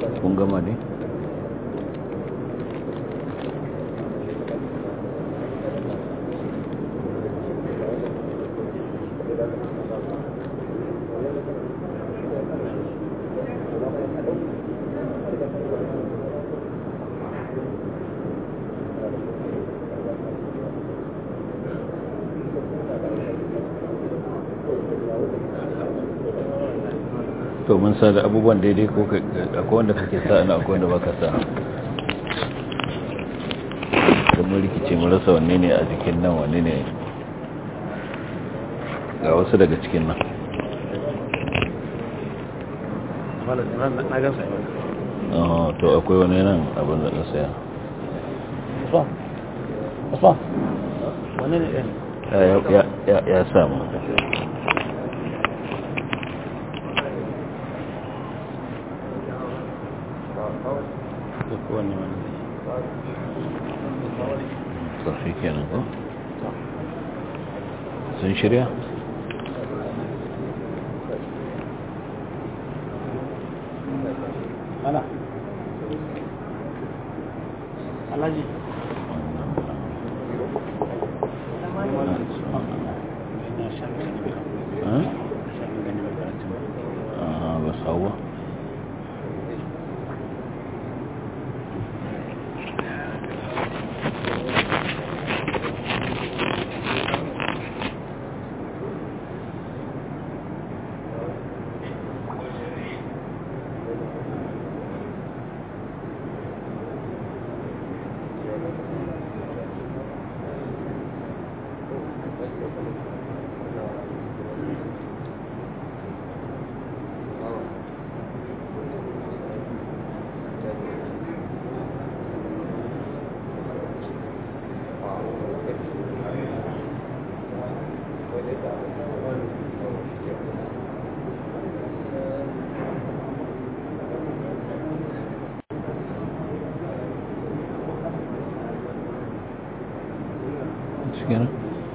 kun gama ne to mun sa da abubuwan daidai ko akwai wanda kake sa ina akwai wanda baka sa don mun rikice mun rasa wanne ne a jikin nan wanne ne ga wasu daga cikin nan to akwai wani nan abin da na saya ya samu kowane wani tafi kenan ko sun shirya ana alhaji bas hawa kenan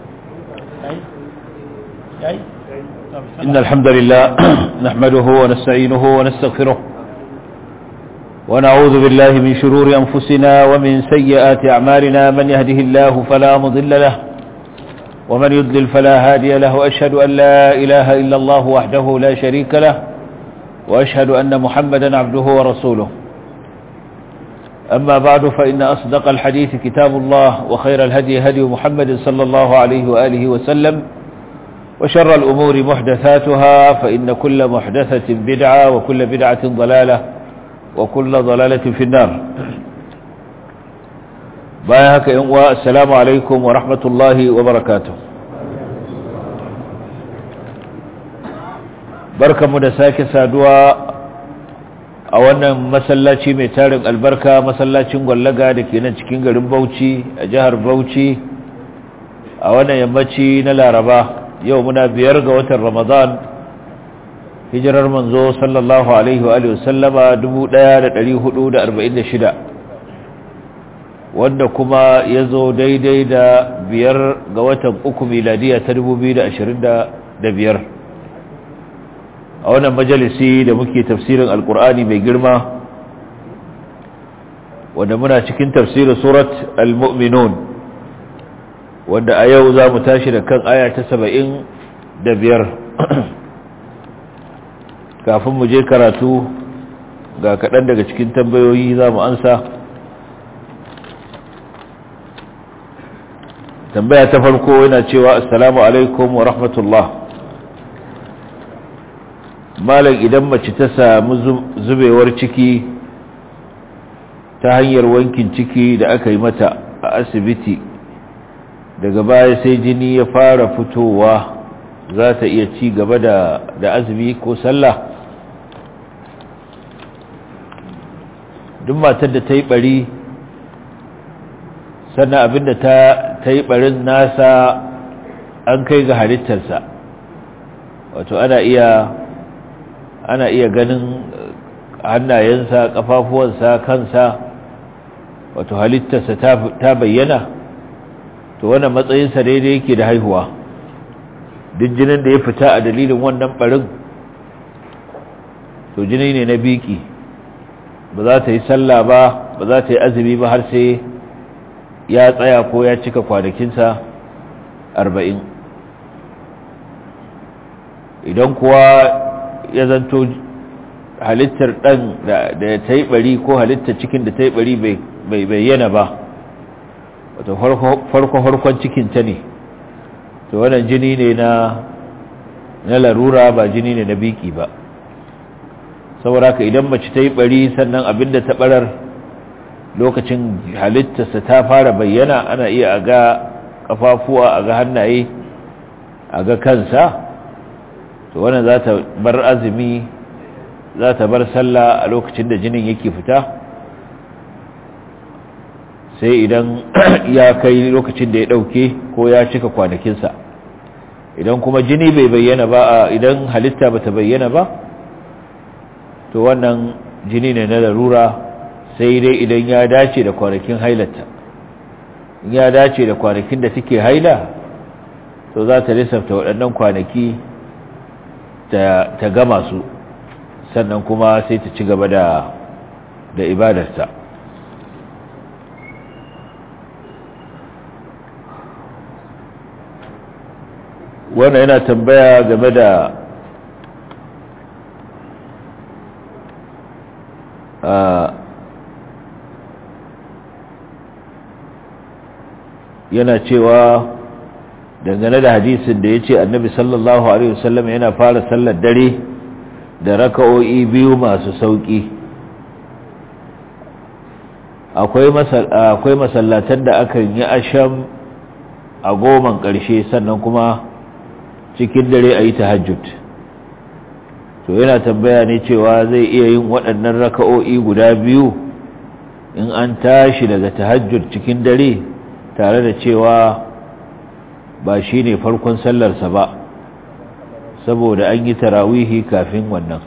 إن الحمد لله نحمده ونستعينه ونستغفره ونعوذ بالله من شرور أنفسنا ومن سيئات أعمالنا من يهده الله فلا مضل له ومن يضلل فلا هادي له وأشهد أن لا إله إلا الله وحده لا شريك له وأشهد أن محمدا عبده ورسوله أما بعد فإن أصدق الحديث كتاب الله وخير الهدي هدي محمد صلى الله عليه وآله وسلم وشر الأمور محدثاتها فإن كل محدثة بدعة وكل بدعة ضلالة وكل ضلالة في النار بايهك إنواء السلام عليكم ورحمة الله وبركاته بركة مدساك سادوا a wannan masallaci mai tarin albarka masallacin gwallaga da ke nan cikin garin bauchi a jihar bauchi a wannan yammaci na laraba yau muna biyar ga watan ramadan hijirar manzo sallallahu alaihi wa alihi wasallama 1446 wanda kuma ya zo daidai da biyar ga watan uku miladiya ta 2025 a wannan majalisi da muke tafsirin alkur'ani mai girma wanda muna cikin tafsirin surat al-mu'minun wanda a yau za mu tashi da kan aya ta saba'in da biyar kafin mu je karatu ga kaɗan daga cikin tambayoyi za mu ansa tambaya ta farko yana cewa assalamu alaikum wa rahmatullah malam idan mace ta samu zubewar ciki ta hanyar wankin ciki da aka yi mata a asibiti daga baya sai jini ya fara fitowa za ta iya ci gaba da, da azumi ko sallah duk matar da ta yi bari sannan abinda ta, ta yi barin nasa an kai ga halittarsa wato ana iya ana iya ganin hannayensa kafafuwansa kansa wato halittarsa ta bayyana to wannan matsayinsa daidai yake da haihuwa duk jinin da ya fita a dalilin wannan barin to jini ne na biki ba za ta yi sallah ba ba za ta yi azumi ba har sai ya tsaya ko ya cika kwanakinsa arba'in idan kuwa ya zanto halittar ɗan da ta yi ɓari ko halittar cikin da ta yi ɓari bai bayyana ba wata farko-farkon cikinta ne to wannan jini ne na na larura ba jini ne na biki ba saboda ka idan mace ta yi ɓari sannan abinda ta ɓarar lokacin halittarsa ta fara bayyana ana iya a ga ƙafafuwa a ga hannaye a ga kansa to wannan za ta bar azumi za ta bar sallah a lokacin da jinin yake fita sai idan ya kai lokacin da ya ɗauke ko ya cika kwanakinsa idan kuma jini bai bayyana ba idan halitta ba ta bayyana ba to wannan jini ne na larura sai dai idan ya dace da kwanakin hailata in ya dace da kwanakin da suke haila to za ta lissafta waɗannan kwanaki ta gama su sannan kuma sai ta ci gaba da da ibadarta wannan yana tambaya game da yana cewa dangane da hadisin da ya ce annabi sallallahu alaihi wasallam yana fara sallar dare da raka'o'i biyu masu sauki akwai masallatan da akan yi asham a goman ƙarshe sannan kuma cikin dare a yi tahajjud to yana tambaya ne cewa zai iya yin waɗannan raka'o'i guda biyu in an tashi daga tahajjud cikin dare tare da cewa ba shi ne farkon sallarsa ba saboda an yi tarawihi kafin wannan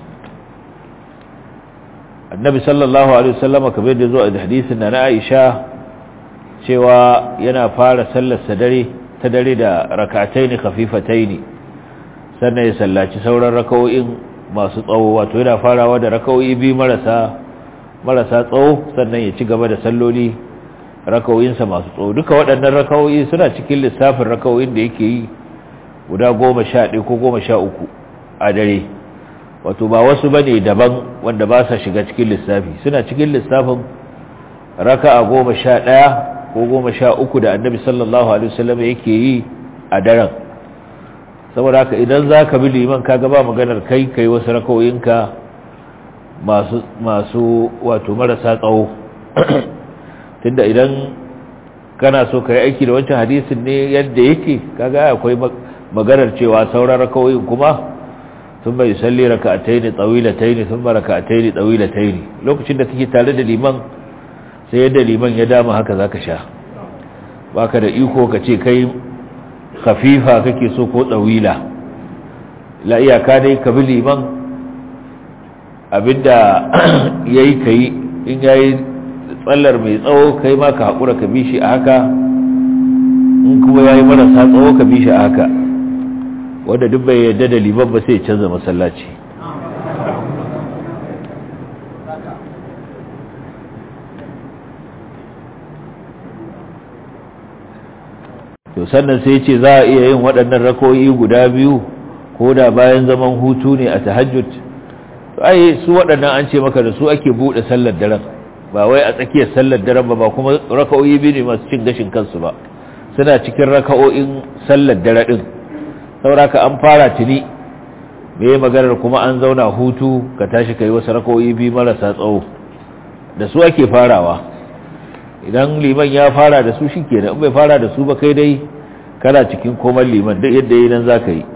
annabi sallallahu alaihi wasallama kamar da zo a hadisin na Aisha cewa yana fara sallarsa dare ta dare da rakataini khafifataini sannan ya sallaci sauran raka'o'in masu tsawo wato yana farawa da raka'o'i biyu marasa marasa tsawo sannan ya ci gaba da salloli raka'o'insa masu tsawo duka waɗannan raka'o'i suna cikin lissafin raka'o'in da yake yi guda goma sha ɗaya ko goma sha uku a dare wato ba wasu ba ne daban wanda ba sa shiga cikin lissafi suna cikin lissafin raka'a goma sha ɗaya ko goma sha uku da annabi sallallahu alaihi wasallam yake yi a daren saboda haka idan za ka bi liman ka gaba maganar kai kai wasu raka'o'inka masu masu wato marasa tsawo tunda idan kana so ka yi aiki da wancan hadisin ne yadda yake kaga akwai maganar cewa sauran rakawoyin kuma sun bai salli raka'ataini tawilataini sun ba raka'ataini tawilataini lokacin da kake tare da liman sai yadda liman ya dama haka zaka sha baka da iko ka ce kai khafifa kake so ko tsawila la iyaka dai ka bi liman abinda yayi kai in yayi tsallar mai tsawo kai ma ka haƙura ka bi shi a haka in kuma ya yi marasa tsawo ka bi shi a haka wanda duk bai yadda da liban ba sai canza masallaci to sannan sai ce za a iya yin waɗannan rakoyi guda biyu ko da bayan zaman hutu ne a tahajjud ai su waɗannan an ce maka da su ake buɗe sallar daren ba wai a tsakiyar sallar daren ba ba kuma raka'o'i biyu ne masu cin gashin kansu ba suna cikin raka'o'in sallar dare din sauraka an fara tuni me maganar kuma an zauna hutu ka tashi kai wasu raka'o'i biyu marasa tsawo da su ake farawa idan liman ya fara da su shikenan in bai fara da su ba kai dai kana cikin komar liman duk yadda yi nan zaka yi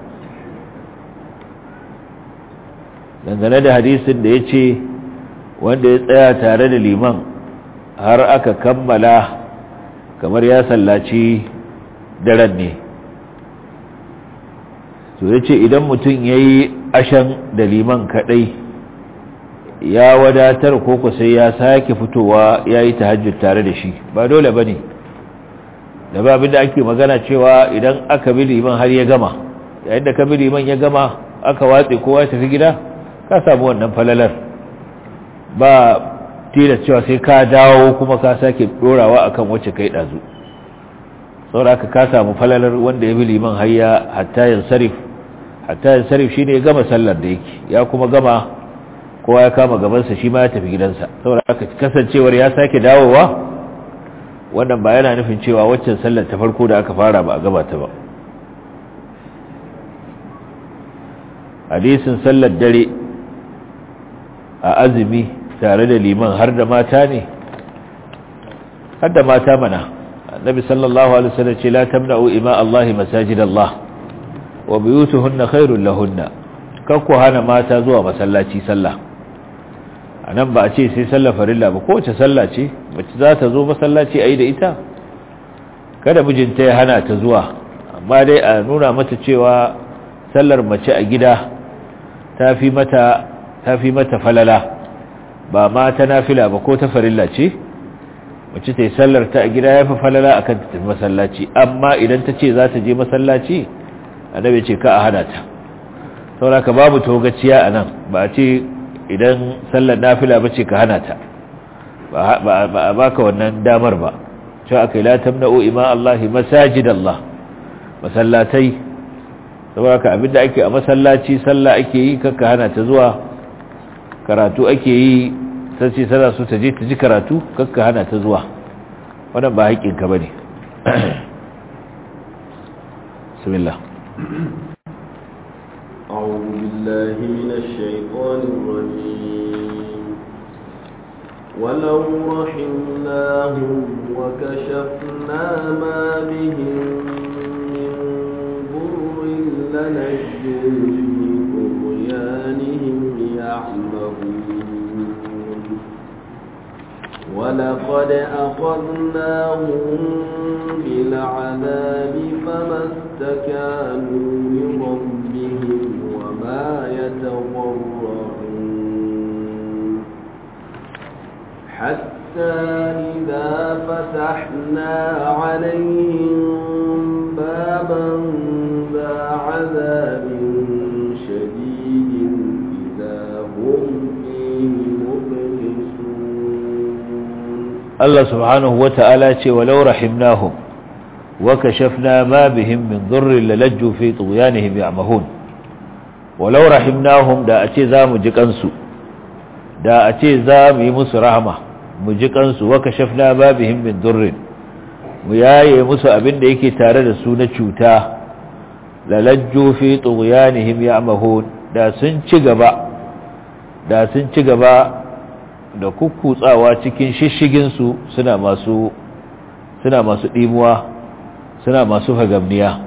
dangane da hadisin da ya ce wanda ya tsaya tare da liman har aka kammala kamar ya sallaci daren ne to ya ce idan mutum ya yi ashan da liman kadai ya wadatar koko sai ya sake fitowa ya yi tahajjud tare da shi ba dole ba ne da ba abinda ake magana cewa idan aka bi liman har ya gama yayin da ka bi liman ya gama aka watse kowa ya tafi gida ka samu wannan falalar ba tilas cewa sai ka dawo kuma ka sake dorawa akan wacce kai dazu saboda ka samu falalar wanda ya bi liman hayya hatta yansarif hatta yansarif shine ya gama sallar da yake ya kuma gama kowa ya kama gabansa shi ma ya tafi gidansa saboda haka kasancewar ya sake dawowa wannan ba yana nufin cewa waccan sallar ta farko da aka fara ba a gabata ba hadisin sallar dare a azumi tare da liman har da mata ne har da mata mana annabi sallallahu alaihi wasallam ce la tamna'u ima Allah masajid Allah wa buyutuhunna khairul lahunna kakku hana mata zuwa masallaci sallah anan ba a ce sai sallar farilla ba kowace sallah ce mace za ta zo masallaci ayi da ita kada mijinta ya hana ta zuwa amma dai a nuna mata cewa sallar mace a gida ta fi mata ta fi mata falala ba ma ta nafila ba ko ta farilla ce mace ta yi sallar ta a gida ya fi falala akan ta tafi masallaci amma idan ta ce za ta je masallaci annabi ce ka a hana ta sauraka babu togaciya a nan ba a ce idan sallar nafila ba ce ka hana ta ba a baka wannan damar ba cewa aka yi la tamna'u ima Allahi masajid Allah masallatai saboda abinda ake a masallaci sallah ake yi kakka hana ta zuwa karatu ake yi sai ce sana so ta je ta ji karatu kakka hana ta zuwa wannan ba haƙƙinka bane bismillah أعوذ بالله من الشيطان الرجيم ولو رحمناهم وكشفنا ما بهم من ضر لنجوا في طغيانهم يعمهون ولقد أخذناهم بالعذاب فما استكانوا لربهم وما يتضرعون حتى إذا فتحنا عليهم بابا ذا عذاب شديد إذا هم فيه مبلسون الله سبحانه وتعالى ولو رحمناهم وكشفنا ما بهم من ضر للجوا في طغيانهم يعمهون ولو رحمناهم da a ce za mu ji kansu da a ce za mu yi musu rahama mu ji kansu wa kashafna ma bihim min durrin mu yaye musu abin da yake tare da su na cuta lalajju fi tughyanihim ya'mahun da sun ci gaba da sun ci gaba da kukkutsawa cikin shishigin su suna masu suna masu dimuwa suna masu fagamniya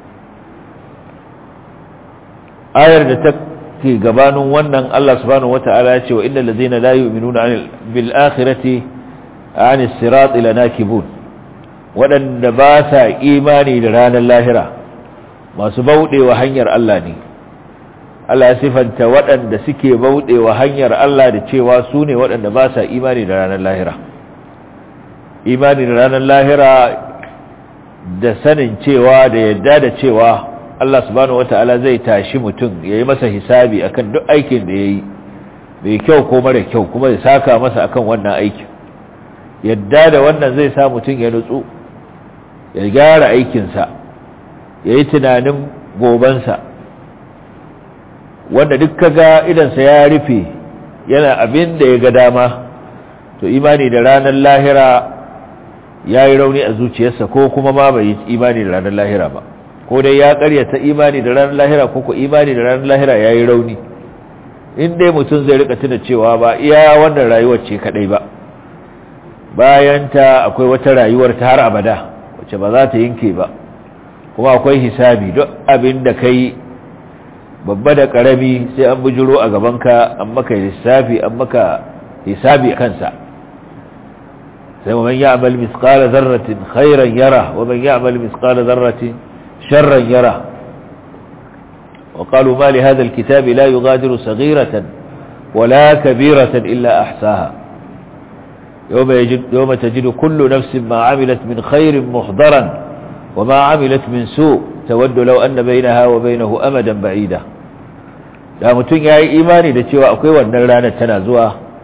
ayar da ta ke gabanin wannan Allah subhanahu wata'ala ya ce wa innal ladzina la yu'minuna bil akhirati an as-sirat lanakibun wadanda ba sa imani da ranar lahira masu baudewa hanyar Allah ne Allah ya sifanta wadanda suke baudewa hanyar Allah da cewa su ne wadanda ba sa imani da ranar lahira imani da ranar lahira da sanin cewa da yadda da cewa Allah subhanahu wata'ala zai tashi mutum ya yi masa hisabi akan duk aikin da ya yi mai kyau ko mara kyau kuma ya saka masa akan wannan aikin yadda da wannan zai sa mutum ya nutsu ya gyara aikinsa ya yi tunanin gobansa wanda duk kaga idansa ya rufe yana abin da ya ga dama to imani da ranar lahira ya yi rauni a zuciyarsa ko kuma ma bai yi imani da ranar lahira ba ko dai ya karyata imani da ranar lahira ko ko imani da ranar lahira ya yi rauni in dai mutum zai rika tuna cewa ba iya wannan rayuwar ce kadai ba bayan ta akwai wata rayuwar ta har abada wacce ba za ta yanke ba kuma akwai hisabi duk abin da kai babba da karami sai an bujuro a gabanka an maka lissafi an maka hisabi kansa sai wa man ya'mal mithqala dharratin khairan yara wa man ya'mal mithqala dharratin شرا يرى وقالوا ما لهذا الكتاب لا يغادر صغيرة ولا كبيرة إلا أحساها يوم, يجد يوم تجد كل نفس ما عملت من خير محضرا وما عملت من سوء تود لو أن بينها وبينه أمدا بعيدا da mutum ya yi imani da cewa akwai wannan ranar tana zuwa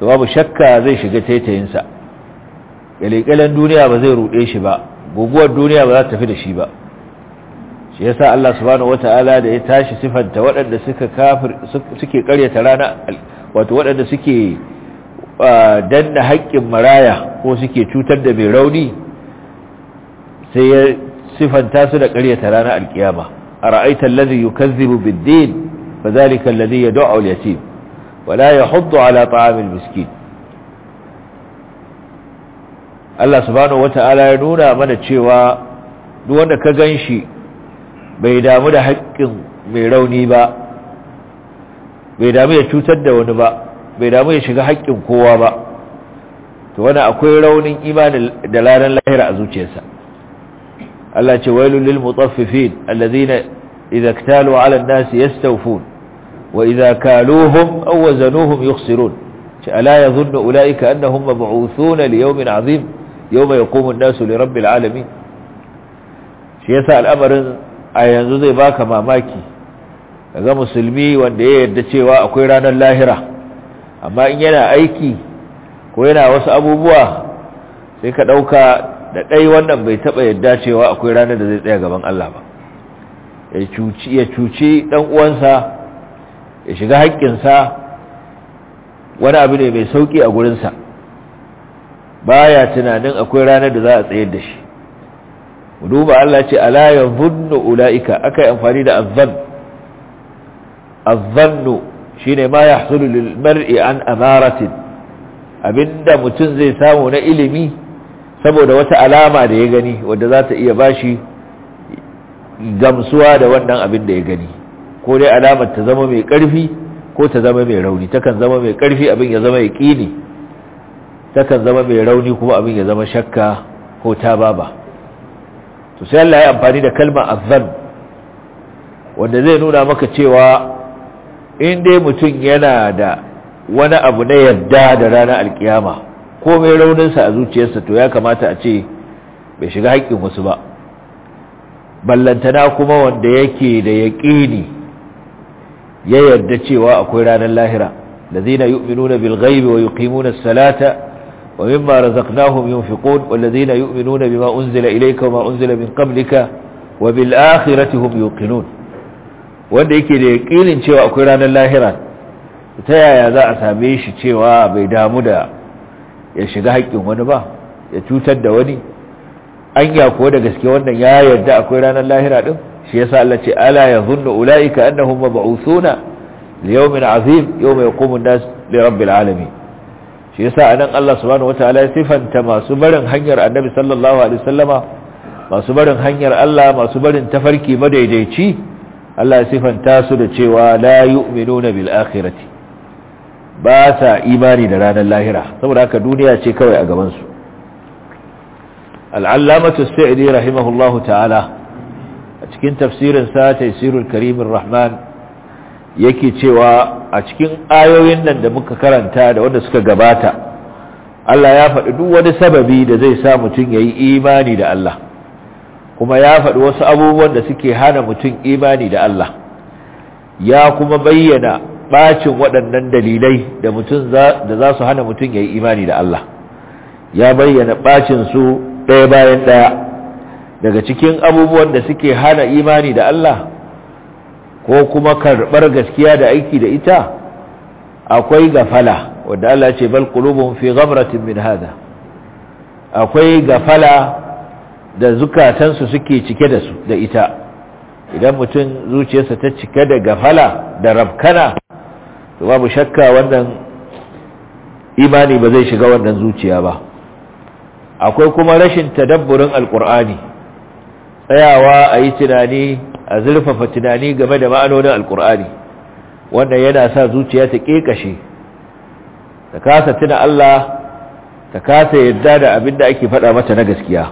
to babu shakka zai shiga taitayinsa ƙyalƙyalan duniya ba zai ruɗe shi ba guguwar duniya ba za ta tafi da shi ba shi yasa Allah subhanahu wata'ala da ya tashi sifanta waɗanda suka kafir suke ƙaryata rana wato waɗanda suke danna haƙƙin maraya ko suke cutar da mai rauni sai ya sifanta su da ƙaryata rana alƙiyama ara'aita allazi yukazzibu bid-din fadhalika alladhi yad'u al-yatim wa la yahuddu ala ta'amil miskin Allah subhanahu wata'ala ya nuna mana cewa duk wanda ka ganshi bai damu da haƙƙin mai rauni ba bai damu ya cutar da wani ba bai damu ya shiga haƙƙin kowa ba to wani akwai raunin imani da ranar lahira a zuciyarsa Allah ce wailul lil mutaffifin alladhina idza iktalu ala an-nas yastawfun wa idza kaluhum aw wazanuhum yukhsirun ce ala yadhunnu ulaika annahum mab'uthuna li yawmin 'azim yawma yaqumu an-nasu li rabbil alamin shi yasa al'amarin a yanzu zai baka mamaki kaga musulmi wanda ya yarda cewa akwai ranar lahira amma in yana aiki ko yana wasu abubuwa sai ka ɗauka da ɗai wannan bai taɓa yarda cewa akwai ranar da zai tsaya gaban Allah ba ya cuci ɗan uwansa ya shiga haƙƙinsa wani abu ne mai sauƙi a gurinsa baya tunanin akwai ranar da za a tsayar da shi duba Allah ce ala yanzunnu ulaika akai amfani da azzan azzannu shine ma yahsulu lil mar'i an amaratin abinda mutum zai samu na ilimi saboda wata alama da ya gani wanda za ta iya bashi gamsuwa da wannan abin da ya gani ko dai alamar ta zama mai karfi ko ta zama mai rauni takan zama mai karfi abin ya zama yaqini takan zama mai rauni kuma abin ya zama shakka ko tababa to sai Allah ya amfani da kalmar azzan wanda zai nuna maka cewa in dai mutum yana da wani abu na yarda da ranar alkiyama ko mai rauninsa a zuciyarsa to ya kamata a ce bai shiga haƙƙin wasu ba ballantana kuma wanda yake da yaƙini ya yarda cewa akwai ranar lahira lazina yu'minuna bil ghaibi wa yuqimuna as-salata wa mimma razaqnahum yunfiqun wallazina yu'minuna bima unzila ilayka wa ma unzila min qablika wa bil akhirati hum yuqinun wanda yake da yaƙinin cewa akwai ranar lahira ta yaya za a same shi cewa bai damu da ya shiga haƙƙin wani ba ya cutar da wani anya kuwa da gaske wannan ya yarda akwai ranar lahira din shi yasa Allah ce ala yadhunnu ulaika annahum mab'uthuna li yawmin azim yawma yaqumu an-nas li rabbil alamin shi yasa anan Allah subhanahu wataala ya sifanta masu barin hanyar Annabi sallallahu alaihi wasallama masu barin hanyar Allah masu barin tafarki madaidaici Allah ya sifanta su da cewa la yu'minuna bil akhirati ba sa imani da ranar lahira saboda haka duniya ce kawai a gaban su al'allamatu sa'idi rahimahullahu ta'ala a cikin tafsirin sa taysirul karimir rahman yake cewa a cikin ayoyin nan da muka karanta da wanda suka gabata Allah ya faɗi duk wani sababi da zai sa mutum yayi imani da Allah kuma ya faɗi wasu abubuwan da suke hana mutum imani da Allah ya kuma bayyana bacin waɗannan dalilai da mutum da za su hana mutum ya yi imani da Allah ya bayyana bacin su ɗaya bayan ɗaya daga cikin abubuwan da suke hana imani da Allah ko kuma karɓar gaskiya da aiki da ita akwai gafala wanda Allah ce bal qulubuhum fi ghamratin min hada akwai gafala da zukatansu suke cike da su da ita idan mutum zuciyarsa ta cike da gafala da rabkana to babu shakka wannan imani ba zai shiga wannan zuciya ba akwai kuma rashin tadabburin alkur'ani tsayawa a yi tunani a zurfafa tunani game da ma'anonin alkur'ani wannan yana sa zuciya ta ƙeƙashe ta kasa tuna Allah ta kasa yadda da abin da ake faɗa mata na gaskiya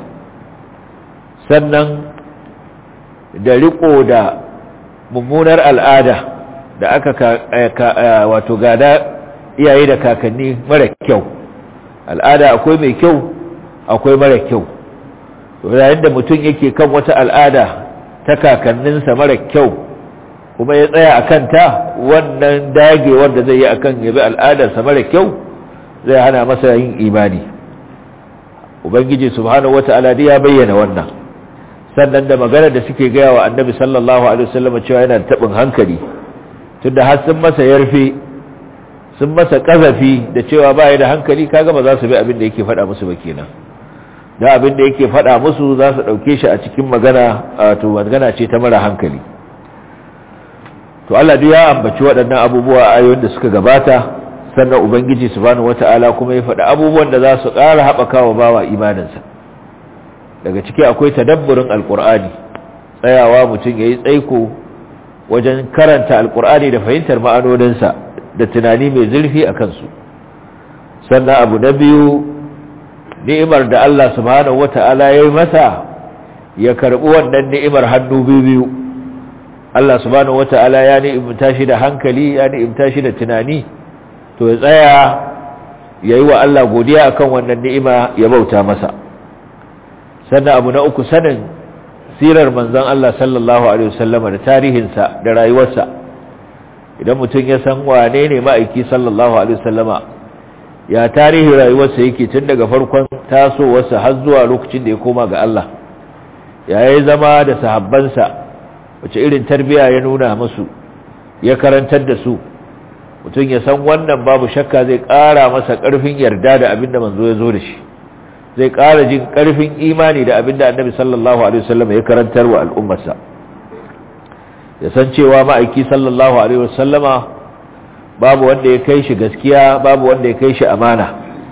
sannan da riko da mummunar al'ada da aka wato gada iyaye da kakanni mara kyau al'ada akwai mai kyau akwai mara kyau yayin da mutum yake kan wata al'ada ta kakanninsa mara kyau kuma ya tsaya a kanta wannan dagewar da zai yi akan yabi al'adarsa mara kyau zai hana masa yin imani ubangiji subhanahu wata'ala dai ya bayyana wannan sannan da magana da suke gaya wa annabi sallallahu alaihi wasallam cewa yana tabin hankali tunda har sun masa yarfe sun masa kazafi da cewa ba da hankali kaga ba za su bi abin da yake faɗa musu ba kenan da abin da yake faɗa musu za su ɗauke shi a cikin magana to magana ce ta mara hankali to Allah duk ya ambaci waɗannan abubuwa a ayoyin da suka gabata sannan ubangiji subhanahu wata'ala kuma ya faɗi abubuwan da za su ƙara haɓaka wa bawa imaninsa daga ciki akwai tadabburin alƙur'ani tsayawa mutum ya yi tsaiko wajen karanta alƙur'ani da fahimtar ma'anoninsa da tunani mai zurfi a kansu sannan abu na biyu ni'imar da Allah subhanahu wata'ala ya yi masa ya karɓi wannan ni'imar hannu biyu biyu Allah subhanahu wata'ala ya ni'imta shi da hankali ya ni'imta shi da tunani to ya tsaya ya yi wa Allah godiya akan wannan ni'ima ya bauta masa sannan abu na uku sanin sirar manzon Allah sallallahu alaihi wasallama da tarihinsa da rayuwarsa idan mutum ya san wane ne ma'aiki sallallahu alaihi wasallama ya tarihin rayuwarsa yake tun daga farkon tasowarsa har zuwa lokacin da ya koma ga Allah ya yi zama da sahabbansa wace irin tarbiya ya nuna musu ya karantar da su mutum ya san wannan babu shakka zai ƙara masa ƙarfin yarda da abinda manzo ya zo da shi zai ƙara jin ƙarfin imani da abinda annabi sallallahu alaihi wasallam ya karantar wa al'ummarsa ya san cewa ma'aiki sallallahu alaihi wasallama babu wanda ya kai shi gaskiya babu wanda ya kai shi amana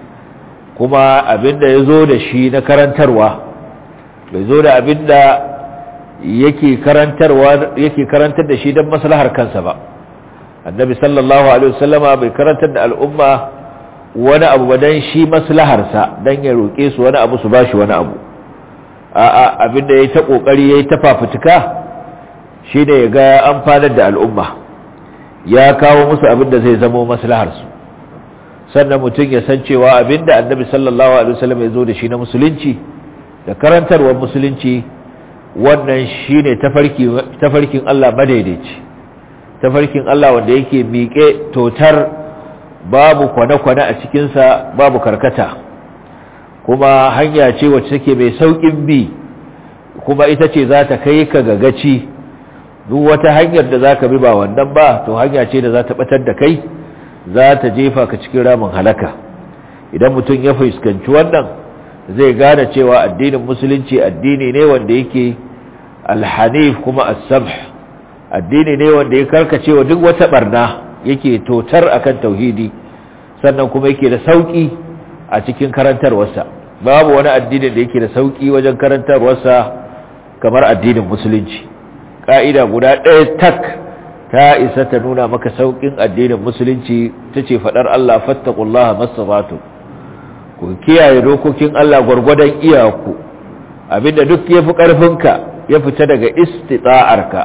kuma abinda ya zo da shi na karantarwa bai zo da abinda yake karantarwa yake karantar da shi don maslahar kansa ba annabi sallallahu alaihi wasallama bai karantar da al'umma wani abu ba dan shi maslaharsa dan ya roke su wani abu su bashi wani abu a'a abinda yayi ta kokari yayi ta fafutuka shine ya ga amfanar da al'umma ya kawo musu abinda zai zama maslahar su sannan mutum ya san cewa abinda annabi sallallahu alaihi wasallam ya zo da shi na musulunci da karantarwar musulunci wannan shine tafarki tafarkin Allah madaidaici tafarkin Allah wanda yake miƙe totar babu kwane-kwane a cikinsa babu karkata kuma hanya ce wacce take mai sauƙin bi kuma ita ce za ta kai ka gagaci duk wata hanyar da za ka bi ba wannan ba to hanya ce da za ta ɓatar da kai za ta jefa ka cikin ramin halaka idan mutum ya fuskanci wannan zai gane cewa addinin musulunci addini ne wanda yake alhanif kuma as-samh addini ne wanda ya karkace wa duk wata barna yake totar akan tauhidi sannan kuma yake da sauki a cikin karantarwarsa babu wani addini da yake da sauki wajen karantarwarsa kamar addinin musulunci ka'ida guda ɗaya tak ta isa ta nuna maka saukin addinin musulunci tace fadar Allah fattaqullaha masabatu ku kiyaye dokokin Allah gwargwadon iyaku abinda duk yafi karfinka ya fita daga istita'arka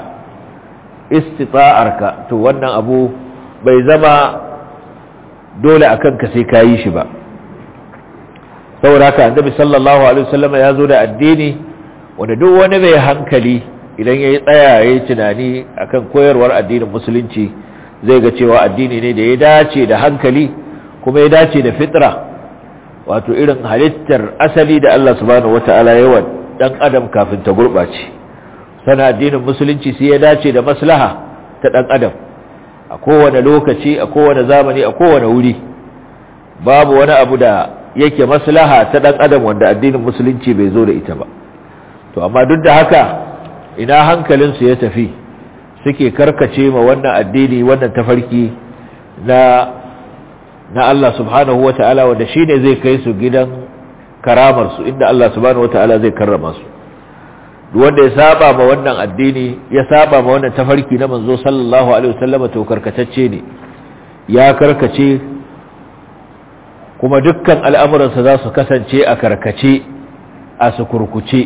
istita'arka to wannan abu bai zama dole akan ka sai kayi shi ba saboda haka annabi sallallahu alaihi wasallam ya zo da addini wanda duk wani mai hankali idan yayi tsaya yayi tunani akan koyarwar addinin musulunci zai ga cewa addini ne da ya dace da hankali kuma ya dace da fitra wato irin halittar asali da Allah subhanahu wataala ya wa dan adam kafin ta gurbace sana addinin musulunci sai ya dace da maslaha ta dan adam a kowane lokaci a kowane zamani a kowane wuri babu wani abu da yake maslaha ta dan adam wanda addinin musulunci bai zo da ita ba to amma duk da haka ina hankalinsu ya tafi suke karkace ma wannan addini wannan tafarki na na Allah subhanahu wata'ala wanda shine zai kai su gidan karamar su inda Allah subhanahu wata'ala zai karrama su wanda ya saba ma wannan addini ya saba ma wannan tafarki na manzo sallallahu alaihi wasallam to karkatacce ne ya karkace kuma dukkan al'amuransa za su kasance a karkace a su kurkuce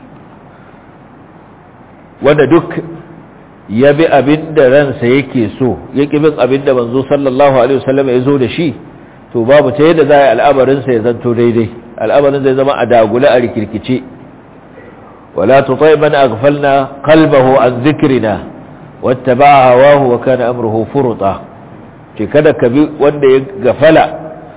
wanda duk ya bi abin da ransa yake so ya ƙi bin abin da manzo sallallahu alaihi wasallam ya zo da shi to babu ta yadda za a yi al'amarinsa ya zanto daidai al'amarin zai zama a dagula a rikirkice ولا تطيع من أغفلنا قلبه عن ذكرنا واتبع هواه وكان أمره فرطا ce kada ka bi wanda ya gafala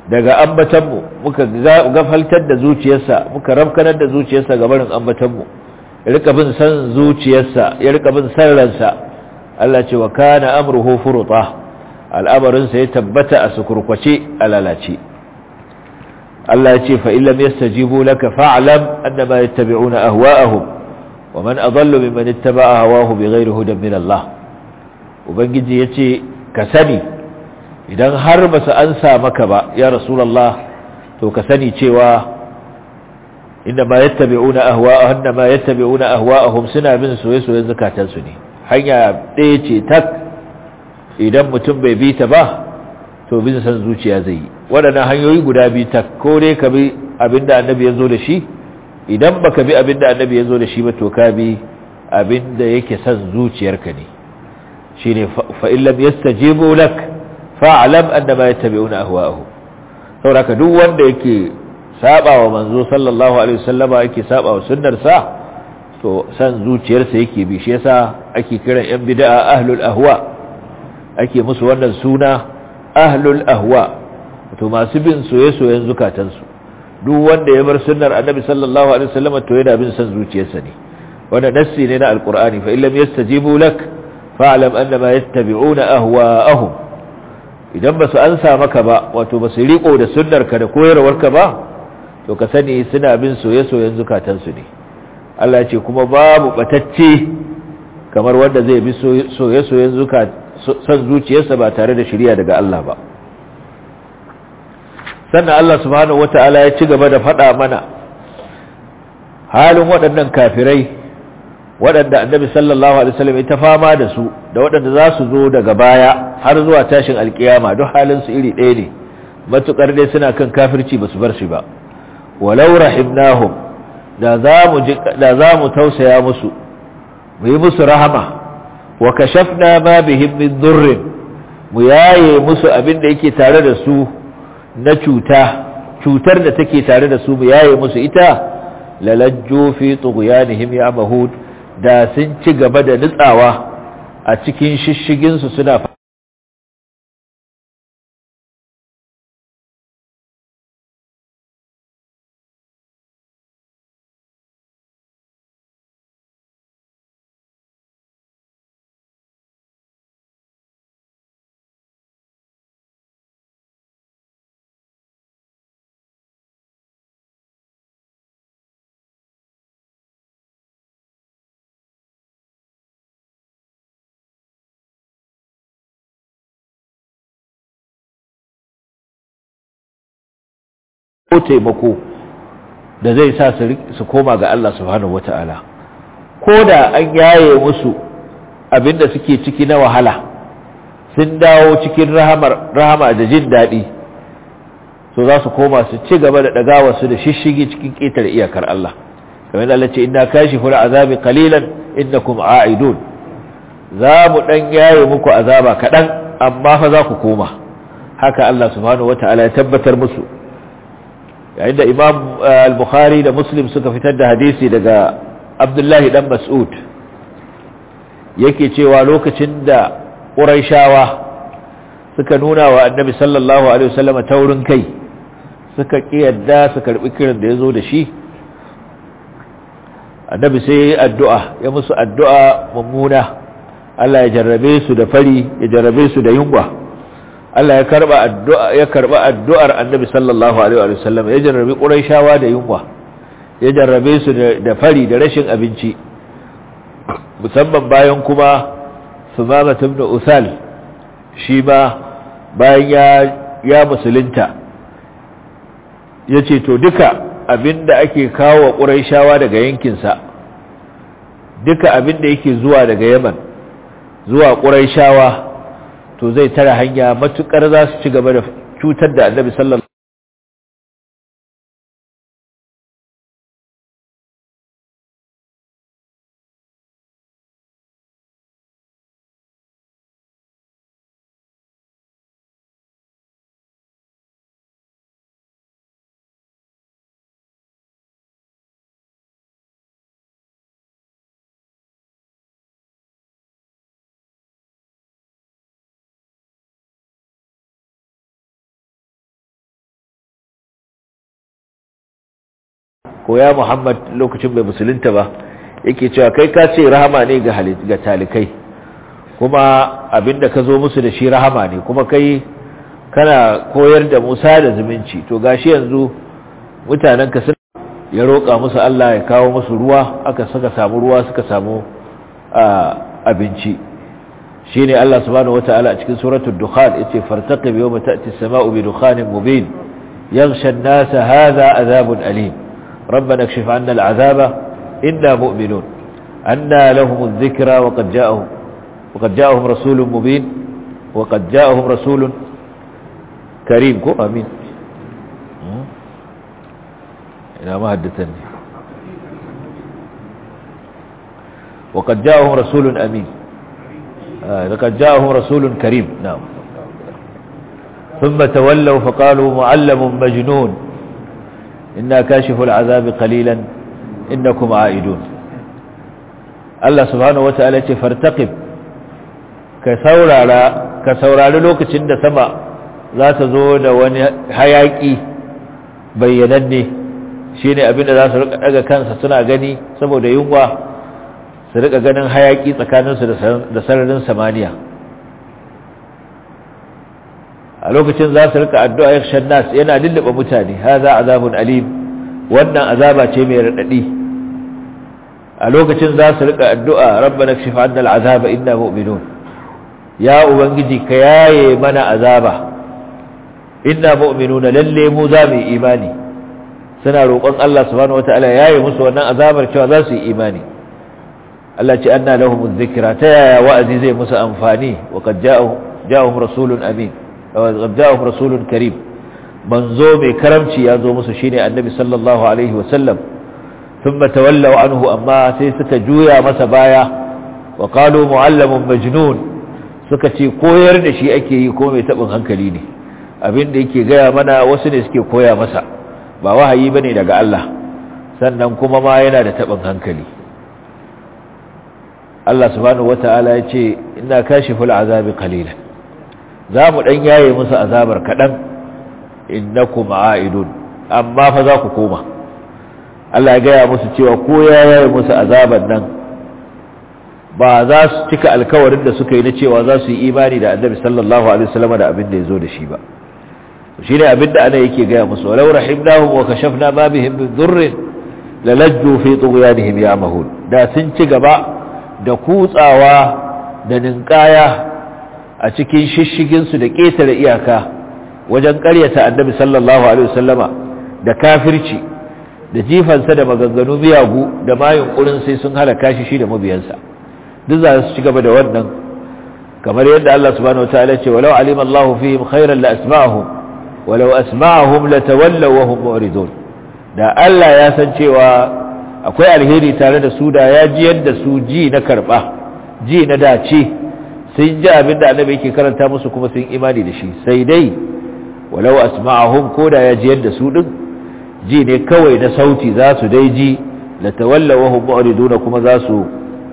daga ambatanmu muka gafaltar da zuciyarsa muka rafkanar da zuciyarsa ga barin ambatanmu ya rika bin san zuciyarsa ya rika bin san ransa Allah ce wa kana amruhu furuta al'amarinsa ya tabbata a sukurkwace a lalace Allah ya ce fa illam yastajibu laka fa'lam annama yattabi'una ahwa'ahum wa man adallu mimman ittaba'a hawahu bighairi hudan min Allah ubangiji yace ka sani idan har ba su ansa maka ba ya rasulullah to ka sani cewa inda ma yattabi'una ahwa'ahum inda ma yattabi'una ahwa'ahum suna bin soyayyen zakatansu ne hanya ɗaya ce tak idan mutum bai bi ta ba to bin san zuciya zai yi waɗannan hanyoyi guda biyu tak ko dai ka bi abinda annabi ya zo da shi idan baka bi abinda annabi ya zo da shi ba to ka bi abinda yake san zuciyarka ne shine fa in lam yastajibu lak fa'lam annama yattabi'una ahwa'ahum saboda duk wanda yake saba wa manzo sallallahu alaihi wasallama yake saba wa sunnar sa to san zuciyarsa yake bi shi yasa ake kiran yan bid'a ahlul ahwa ake musu wannan suna ahlul ahwa to masu bin soye-soyen zukatansu duk wanda ya bar sunnar annabi sallallahu alaihi wasallama to yana bin san zuciyarsa ne wanda nassi ne na alqur'ani fa illam yastajibu lak fa'lam annama yattabi'una ahwa'ahum idan ba su ansa maka ba wato ba su riko da sunnarka da koyarwarka ba to ka sani suna bin soye-soyen zukatansu ne Allah ya ce kuma babu batacce kamar wanda zai bi soye-soyen san zuciyarsa ba tare da shirya daga Allah ba sannan Allah subhanahu wata'ala ya ci gaba da faɗa mana halin waɗannan kafirai waɗanda annabi sallallahu alaihi wasallam ya ta fama da su da waɗanda za su zo daga baya har zuwa tashin alkiyama duk halin su iri ɗaya ne matukar dai suna kan kafirci ba su bar shi ba walau rahimnahum da za mu da za mu tausaya musu mu yi musu rahama wa kashafna ma bihim min dhurr mu yaye musu abin da yake tare da su na cuta cutar da take tare da su mu yaye musu ita lalajju fi tughyanihim ya'mahud da sun ci gaba da nutsawa a cikin shishigin su suna ko taimako da zai sa su koma ga Allah subhanahu wata'ala ko da an yaye musu abinda suke ciki na wahala sun dawo cikin rahama da jin daɗi so za su koma su ci gaba da ɗagawa su da shishigi cikin ƙetare iyakar Allah kamar da Allah ce inna kashi fura azabi qalilan innakum a'idun za mu dan yaye muku azaba kaɗan amma fa za ku koma haka Allah subhanahu wata'ala ya tabbatar musu yayin da imam al-bukhari da muslim suka fitar da hadisi daga abdullahi dan mas'ud yake cewa lokacin da ƙuraishawa suka nuna wa annabi sallallahu alaihi wasallam taurin kai suka kiyarda su karbi kiran da yazo da shi annabi sai ya yi addu'a ya musu addu'a mummuna Allah ya jarrabe su da fari ya jarrabe su da yunwa Allah ya karba addu'a ya karba addu'ar Annabi sallallahu alaihi wa sallam ya jarrabe Qurayshawa da yunwa ya jarrabe su da fari da rashin abinci musamman bayan kuma Sumama ibn Usal shi ba bayan ya ya musulunta yace to duka abinda ake kawo Qurayshawa daga yankin sa duka abinda yake zuwa daga Yaman zuwa Qurayshawa to zai tara hanya matukar za su ci gaba da cutar da annabi sallallahu ko ya muhammad lokacin bai musulunta ba yake cewa kai ka ce rahama ne ga ga talikai kuma abinda ka zo musu da shi rahama ne kuma kai kana koyar da musa da zumunci to gashi yanzu mutanen ka sun ya roƙa musu Allah ya kawo musu ruwa aka suka samu ruwa suka samu abinci shine Allah subhanahu wataala a cikin suratul dukhan yace fartaqib yawma ta'ti as-sama'u bi dukhanin mubin yaghsha an-nasa hadha adhabun alim ربنا اكشف عنا العذاب إنا مؤمنون أنا لهم الذكرى وقد جاءهم وقد جاءهم رسول مبين وقد جاءهم رسول كريم كو أمين إلى ما هدتني وقد جاءهم رسول أمين آه لقد جاءهم رسول كريم نعم ثم تولوا فقالوا معلم مجنون إنا كاشف العذاب قليلا إنكم عائدون الله سبحانه وتعالى فارتقب كثورة كثورة للوك تند سما ذات زود ونحياكي بينني shine abin da za su rika daga kansa suna gani saboda yunwa su rika ganin hayaki tsakaninsu da sararin samaniya a lokacin za su rika addu'a yakshan nas yana lullaba mutane haza azabun alim wannan azaba ce mai radadi a lokacin za su rika addu'a rabbana kshif 'anna al'azaba inna mu'minun ya ubangiji ka yaye mana azaba inna mu'minuna lalle mu za mu yi imani suna roƙon Allah subhanahu wataala yaye musu wannan azabar cewa za su yi imani Allah ce anna lahumuz zikra ta yaya wa'azi zai musu amfani wa qad ja'ahum rasulun amin وقد جاءهم رسول كريم منزو mai karamci ya zo musu shine annabi sallallahu alaihi wasallam thumma tawallaw anhu amma sai suka juya masa baya wa qalu muallamun majnun suka ce koyar da shi ake yi ko mai tabin hankali ne abinda yake gaya mana wasu ne suke koya masa ba wahayi bane daga Allah sannan kuma ma yana da tabin hankali Allah subhanahu wataala ya ce inna kashiful azabi qalilan za mu ɗan yaye musu azabar kaɗan innakum a'idun amma fa za ku koma Allah ya gaya musu cewa ko ya yaye musu azabar nan ba za su cika alkawarin da suka yi na cewa za su yi imani da annabi sallallahu alaihi wasallam da abin da ya zo da shi ba shi ne abin da ana yake gaya musu walau rahimnahum wa kashafna ma bihim min dhurrin lalajju fi tughyanihim ya'mahun da sun ci gaba da kutsawa da ninkaya a cikin shishiginsu da ƙetare iyaka wajen ƙaryata annabi sallallahu alaihi wasallama da kafirci da jifansa da maganganu miyagu da mayin ƙurin sai sun halaka shi shi da mabiyansa duk za su ci gaba da wannan kamar yadda Allah subhanahu wataala ce walau alima Allah fihim khairan la asma'ahum walau asma'ahum latawallaw wa hum mu'ridun da Allah ya san cewa akwai alheri tare da su da ya ji yadda su ji na karba ji na dace sun ji abin da annabi yake karanta musu kuma sun imani da shi sai dai walau asma'ahum ko da ya ji yadda su din ji ne kawai na sauti za su dai ji la tawalla wa hum mu'riduna kuma za su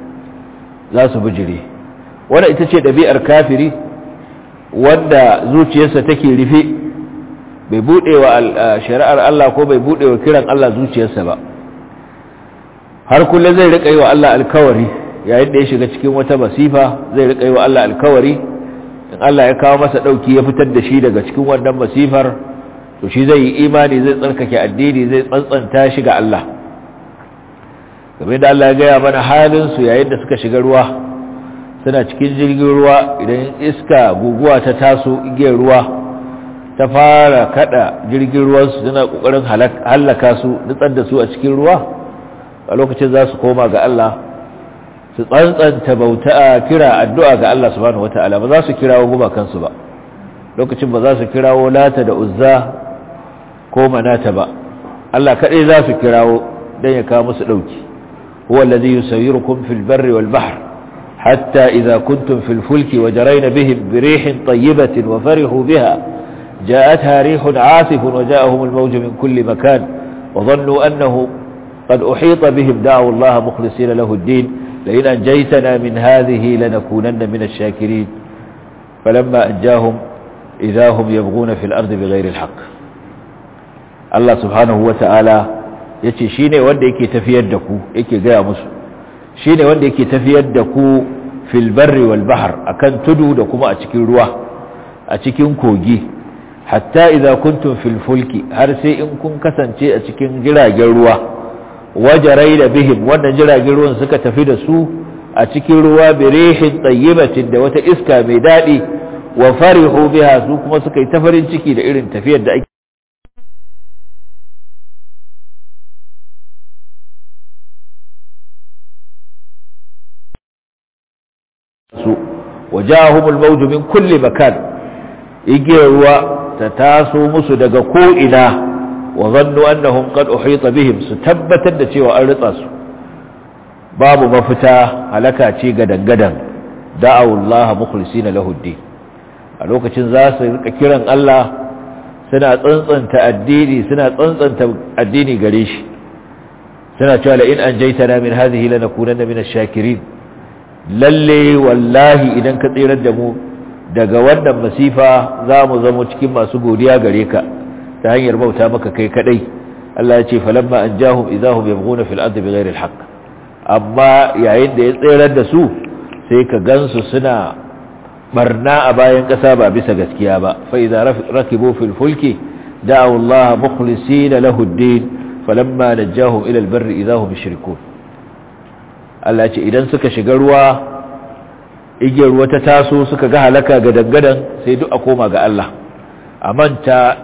za su bijire wanda ita ce dabi'ar kafiri wanda zuciyarsa take rufe bai bude wa shari'ar Allah ko bai bude wa kiran Allah zuciyarsa ba har kullum zai rika yi wa Allah alkawari yayin da ya shiga cikin wata masifa zai rika yi wa Allah alkawari in Allah ya kawo masa dauki ya fitar da shi daga cikin wannan masifar to shi zai yi imani zai tsarkake addini zai tsantsanta shi ga Allah kamar da Allah ya gaya mana halin su yayin da suka shiga ruwa suna cikin jirgin ruwa idan iska guguwa ta taso igiyar ruwa ta fara kada jirgin ruwan su suna kokarin halaka su nutsar da su a cikin ruwa a lokacin za su koma ga Allah su tsantsanta bauta kira addu'a ga Allah subhanahu wata'ala ba za su kirawo gumakansu ba lokacin ba za su kirawo lata da uzza ko manata ba Allah kaɗai za su kirawo don ya kawo musu ɗauki huwa allazi yusayyirukum fil barri wal bahr hatta idza kuntum fil fulki wa jarayna bihim bi rihin tayyibatin wa farihu biha جاءتها ريح عاصف وجاءهم الموج من كل مكان وظنوا أنه قد أحيط بهم دعوا الله مخلصين له الدين لئن أنجيتنا من هذه لنكونن من الشاكرين فلما أنجاهم إذا هم يبغون في الأرض بغير الحق الله سبحانه وتعالى yace shine wanda yake tafiyar da ku yake gaya musu shine wanda yake tafiyar da ku fil barri wal bahr akan tudu da kuma a cikin ruwa a cikin kogi hatta idza kuntum fil fulki har sai in kun kasance a cikin jiragen ruwa wajarai da bihim wannan jiragen ruwan suka tafi da su a cikin ruwa bi rihin tayyibatin da wata iska mai dadi wa farihu biha su kuma suka yi ta farin ciki da irin tafiyar da ake su wajahumul mawju min kulli makan igiyar ruwa ta taso musu daga ko ina wa zannu annahum qad uhita bihim su tabbatar da cewa an ritsa su babu mafita halaka ce gadan-gadan da'awu Allah mukhlisina lahu ad a lokacin za su rika kiran Allah suna tsantsanta addini suna tsantsanta addini gare shi suna cewa la in anjaytana min hadhihi lanakunanna min ash-shakirin lalle wallahi idan ka tsirar da mu daga wannan masifa za mu zama cikin masu godiya gare ka ta hanyar bauta maka kai kadai Allah ya ce falamma anjahum idahum yabghuna fil ardi bighayri al amma yayin da ya tsirar da su sai ka gansu suna barna a bayan kasa ba bisa gaskiya ba fa idza rakibu fil fulki da'u Allah mukhlisina lahu ad-din falamma najahum ila al-barri idahum yushrikun Allah ce idan suka shiga ruwa igiyar ruwa ta taso suka ga halaka ga dangadan sai duk a koma ga Allah a manta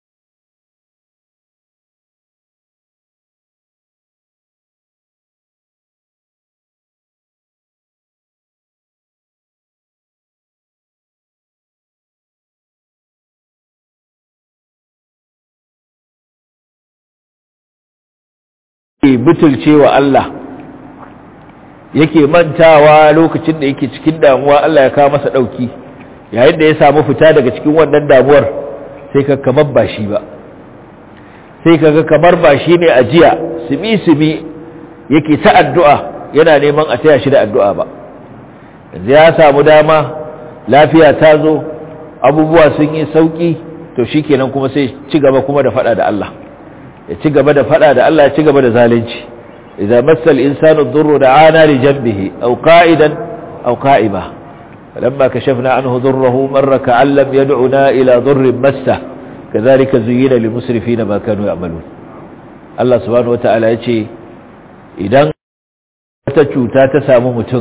butulce wa Allah yake mantawa lokacin da yake cikin damuwa Allah ya kawo masa dauki yayin da ya samu fita daga cikin wannan damuwar sai ka kamar ba shi ba sai kaga kamar ba shi ne ajiya simi simi yake ta addu'a yana neman a taya shi da addu'a ba yanzu ya samu dama lafiya ta zo abubuwa sun yi sauki to shikenan kuma sai ci gaba kuma da fada da Allah ya ci gaba da fada da Allah ya ci gaba da zalunci إذا مس الإنسان الضر دعانا لجنبه أو قائدا أو قائمة فلما كشفنا عنه ضره مر كأن لم يدعنا إلى ضر مسه كذلك زين للمسرفين ما كانوا يعملون الله سبحانه وتعالى يقول إذا wata cuta ta samu mutum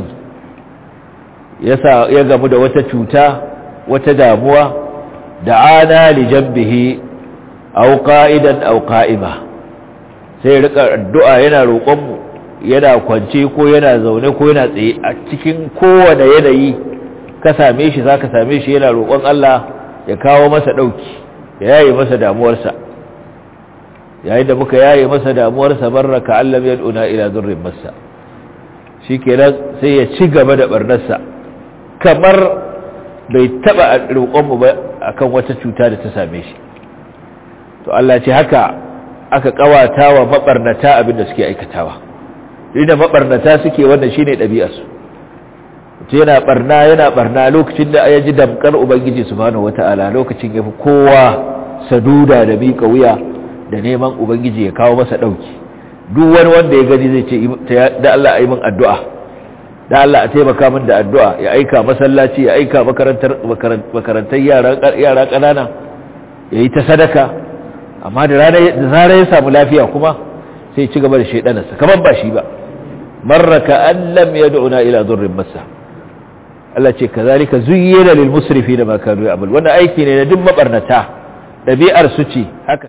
ya gamu da wata cuta wata damuwa da'ana li jambihi aw qa'idan aw qa'ima sai rika addu'a yana roƙonmu yana kwance ko yana zaune ko yana tsaye a cikin kowane yanayi ka same shi za ka same shi yana roƙon Allah ya kawo masa ɗauki ya yaye masa damuwarsa yayin da muka yaye masa damuwarsa barra ka Allah ya duna ila zurrin masa shi kenan sai ya ci gaba da barnarsa kamar bai taɓa roƙonmu ba akan wata cuta da ta same shi to Allah ce haka aka kawata wa mabarnata abinda suke aikatawa inda mabarnata suke wannan shine ɗabi'arsu to yana barna yana barna lokacin da ya ji damkar ubangiji subhanahu wata'ala lokacin yafi kowa saduda da miƙa wuya da neman ubangiji ya kawo masa ɗauki duk wani wanda ya gani zai ce da Allah a yi min addu'a da Allah a taimaka min da addu'a ya aika masallaci ya aika makarantar makarantar yara ƙanana ya yi ta sadaka amma da zarar ya samu lafiya kuma sai ci gaba da shaidanarsa kamar ba shi ba marraka an lam yad'una ila dhurrin masa Allah ce kazalika zuyyina lil musrifina ma kanu ya'mal wannan aiki ne na duk mabarnata dabi'ar su ce haka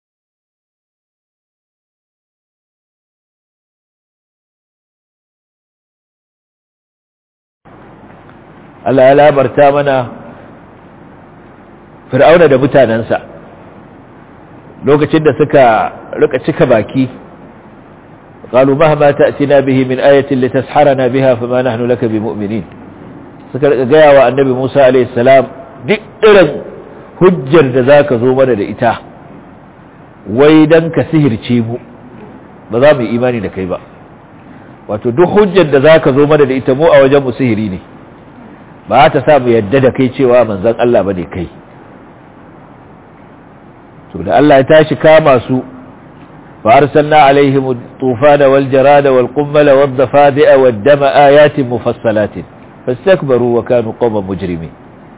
Allah ya labarta mana fir'auna da mutanensa lokacin da suka rika cika baki qalu mahma ta'tina bihi min ayatin litasharana biha fama nahnu laka bimu'minin suka rika gaya wa annabi Musa alayhi salam duk irin hujjar da zaka zo mana da ita wai dan ka sihirce mu ba za mu yi imani da kai ba wato duk hujjar da zaka zo mana da ita mu a wajen mu sihiri ne ba ta sa mu yadda da kai cewa manzon Allah bane kai to da Allah ya tashi kama su فأرسلنا عليهم الطوفان والجراد والقمل والضفادع والدم آيات مفصلات فاستكبروا وكانوا قوما مجرمين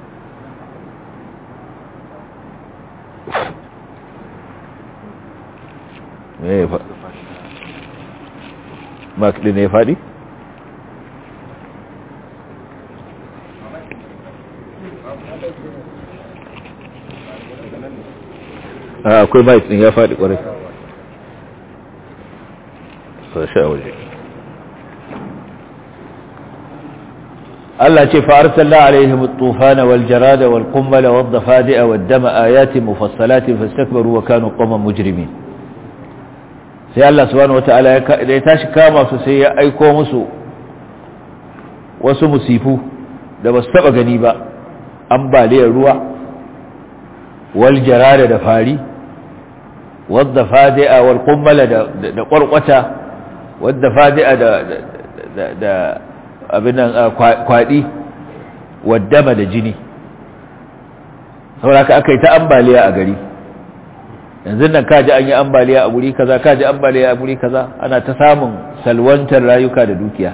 ما كدنا يفادي akwai mai din ya faɗi ƙwarai sasha waje Allah ce fa'arsalna alaihim at-tufana wal jarada wal qummala wad dafadi'a wad dama ayatin mufassalatin fastakbaru wa kanu qawman mujrimin sai Allah subhanahu wata'ala ya tashi kama su sai ya aiko musu wasu musifu da basu taba gani ba ambaliyar ruwa wal jarada da fari wad dafadi'a wal qummala da ƙwarƙwata wadda fadi'a da da abinan kwadi waddama da jini saboda aka yi ta ambaliya a gari yanzu nan kaji an yi ambaliya a guri kaza kaji ambaliya a guri kaza ana ta samun salwantar rayuka da dukiya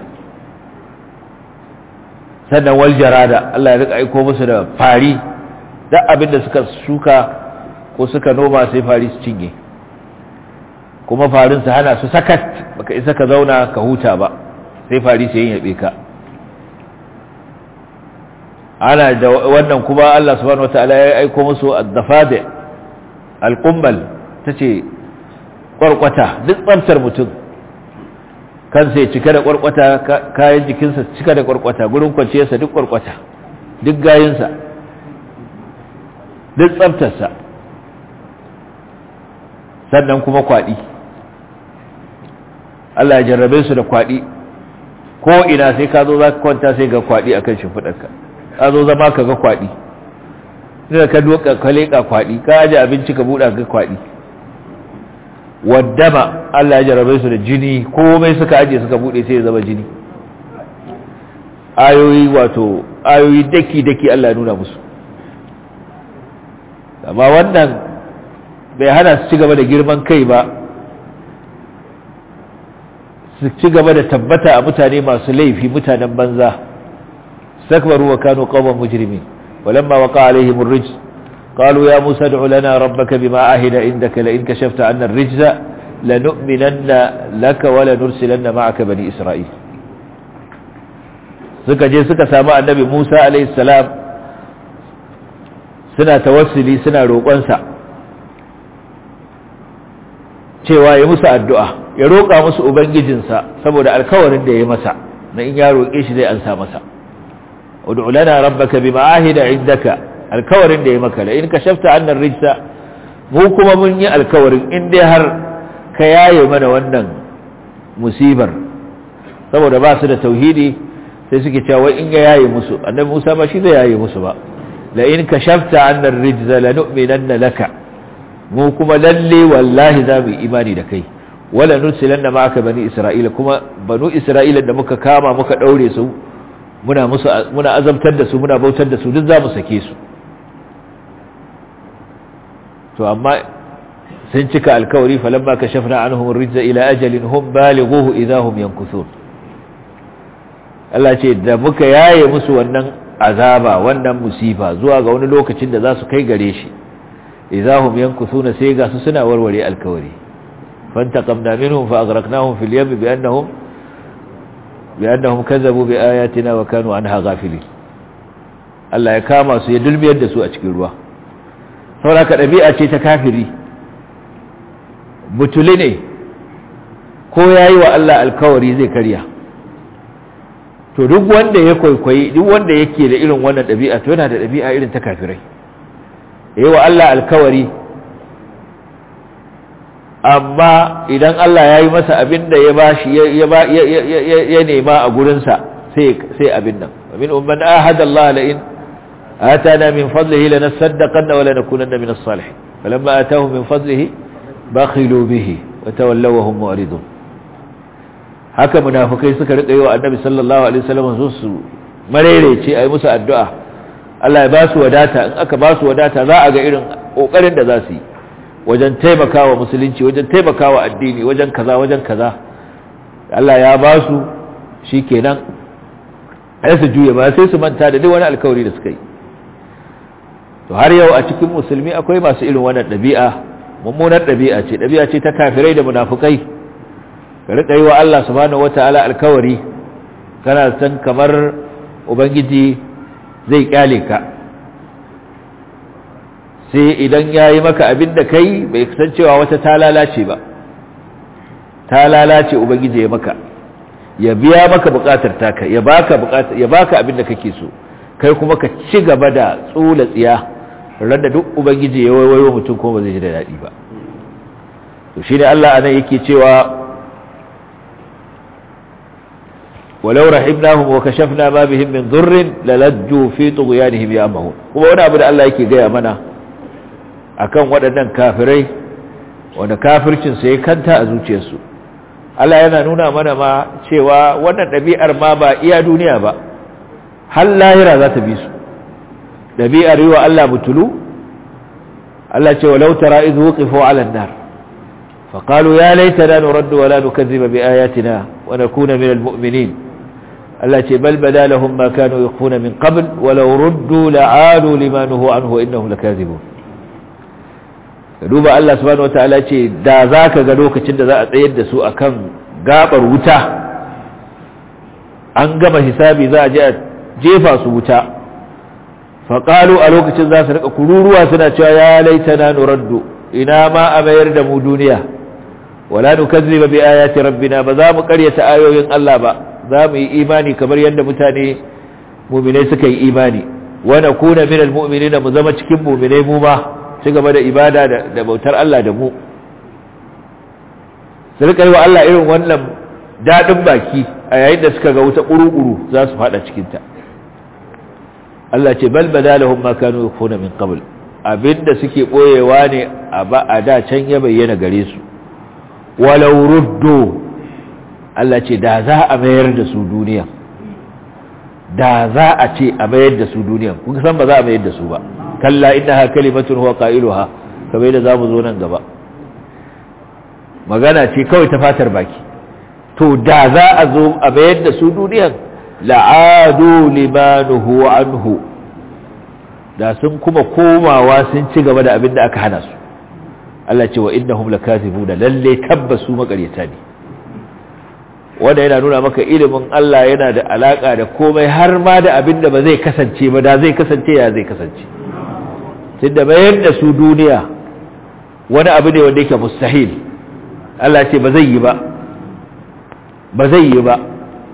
sannan wal jarada Allah ya rika aiko musu da fari duk abin da suka shuka ko suka noma sai fari su cinye kuma farin su hana su sakat baka isa ka zauna ka huta ba sai fari sai yin yabe ka ana da wannan kuma Allah subhanahu wataala ya aiko musu ad-dafadi al-qummal tace kwarkwata duk tsamtar mutum kansa ya cika da kwarkwata kayan jikinsa cika da kwarkwata gurin kwanciyarsa duk kwarkwata duk gayinsa duk tsabtarsa sannan kuma kwaɗi Allah ya jarrabe su da kwaɗi ko ina sai ka zo za ka kwanta sai ga kwaɗi a kan shimfiɗarka ka zo zama ka ga kwaɗi ina ka doka ka leƙa kwaɗi ka aje abinci ka buɗa ga kwaɗi waddama Allah ya jarrabe su da jini komai suka aje suka buɗe sai ya zama jini ayoyi wato ayoyi daki-daki Allah ya nuna musu amma wannan bai hana su ci gaba da girman kai ba su ci gaba da tabbata a mutane masu laifi mutanen banza sakbaru wa kanu qawman mujrimin walamma waqa alaihim ar-rijz qalu ya musa ad'u lana rabbaka bima ahida indaka la in kashafta 'anna ar-rijza lanu'minanna laka wa lanursilanna ma'aka bani isra'il suka je suka samu annabi Musa alaihi salam suna tawassuli suna roƙonsa cewa ya musu addu'a ya roƙa musu ubangijinsa saboda alkawarin da ya masa na in ya roƙe shi zai ansa masa ud'u lana rabbaka bima ahida indaka alkawarin da ya maka la in kashafta annar rijsa mu kuma mun yi alkawarin in dai har ka yaye mana wannan musibar saboda ba su da tauhidi sai suke cewa in ya yaye musu annabi Musa ba shi zai yaye musu ba la in kashafta annar rijza lanu'minanna laka mu kuma lalle wallahi za mu yi imani da kai wala nursilanna ma'aka bani isra'ila kuma banu isra'ila da muka kama muka daure su muna musu muna azabtar da su muna bautar da su duk za mu sake su to amma sun cika alkawari falamma kashafna anhum ar-rijza ila ajalin hum balighuhu idahum yankuthun Allah ce da muka yaye musu wannan azaba wannan musifa zuwa ga wani lokacin da za su kai gare shi idahum yankuthuna sai ga su suna warware alkawari fantaqamna minhum fa aghraqnahum fil yam bi annahum bi annahum kazzabu bi ayatina wa kanu anha ghafilin Allah ya kama su ya dulmiyar da su a cikin ruwa saboda dabi'a ce ta kafiri butuli ne ko yayi wa Allah alkawari zai karya to duk wanda ya kwaikwayi duk wanda yake da irin wannan dabi'a to yana da dabi'a irin ta kafirai yayi wa Allah alkawari amma idan Allah ya yi masa abin da ya bashi ya nema a gurinsa sai abin nan min umman ahada Allah la in atana min fadlihi lanasaddaqanna wa lanakunanna min as-salihin falamma atahum min fadlihi bakhilu bihi wa tawallaw wa hum mu'ridun haka munafikai suka rika yi wa annabi sallallahu alaihi wasallam su su marerece ayi musu addu'a Allah ya ba su wadata in aka ba su wadata za a ga irin kokarin da za su yi wajen taimakawa musulunci wajen taimakawa addini wajen kaza wajen kaza Allah ya ba su shikenan sai su juye ba sai su manta da duk wani alkawari da suka yi to har yau a cikin musulmi akwai masu irin wannan ɗabi'a mummunar ɗabi'a ce ɗabi'a ce ta kafirai da munafukai ka riƙa yi wa Allah subhanahu wata'ala alkawari kana san kamar ubangiji zai kyale ka sai idan ya yi maka abin da kai bai san cewa wata ta lalace ba ta lalace ubangiji ya maka ya biya maka bukatar taka ya baka bukatar ya baka abin da kake so kai kuma ka ci gaba da tsula tsiya randa duk ubangiji ya wayo mutum kuma ba zai ji da daɗi ba to shine Allah anan yake cewa ولو رحمناهم وكشفنا ما بهم من ضر للجوا في طغيانهم يعمهون kuma wani abu da Allah yake gaya mana akan waɗannan kafirai wanda kafircin sa ya kanta a zuciyarsu Allah yana nuna mana ma cewa wannan ɗabi'ar ma ba iya duniya ba har lahira za ta bi su ɗabi'ar yi wa Allah butulu Allah ce walau tara idh wuqifu 'ala an-nar فقالوا يا ليتنا نرد ولا نكذب بآياتنا ونكون من المؤمنين التي بل بدا لهم ما كانوا يخفون من قبل ولو ردوا لعادوا لما نهوا عنه وإنهم لكاذبون duba Allah subhanahu wataala ce da zaka ga lokacin da za a tsayar da su akan gabar wuta an gama hisabi za a je a jefa su wuta faqalu a lokacin za su rika kururuwa suna cewa ya laitana nuraddu ina ma a mayar da mu duniya wala nukazziba bi ayati rabbina ba za mu karyata ayoyin Allah ba za mu yi imani kamar yadda mutane mu'minai suka yi imani wa nakuna minal mu'minina mu zama cikin mu'minai mu ma ci gaba da ibada da bautar Allah da mu su rika yi wa Allah irin wannan dadin baki a yayin da suka ga wuta kuru-kuru za su fada cikin ta Allah ce bal badalahum ma kanu yakfuna min qabl abinda suke boyewa ne a da can ya bayyana gare su walau ruddu Allah ce da za a mayar da su duniya da za a ce a mayar da su duniya kun san ba za a mayar da su ba kalla innaha kalimatun huwa qailuha kamar da zamu zo nan gaba magana ce kawai ta fatar baki to da za a zo a mayar da su duniyan la'adu limanuhu anhu da sun kuma komawa sun ci gaba da abin da aka hana su Allah ce wa innahum lakazibuna lalle tabbasu makaryata ne wanda yana nuna maka ilimin Allah yana da alaka da komai har ma da abin da ba zai kasance ba da zai kasance ya zai kasance tunda bayar da su duniya wani abu ne wanda yake mustahil Allah ce ba zai yi ba ba zai yi ba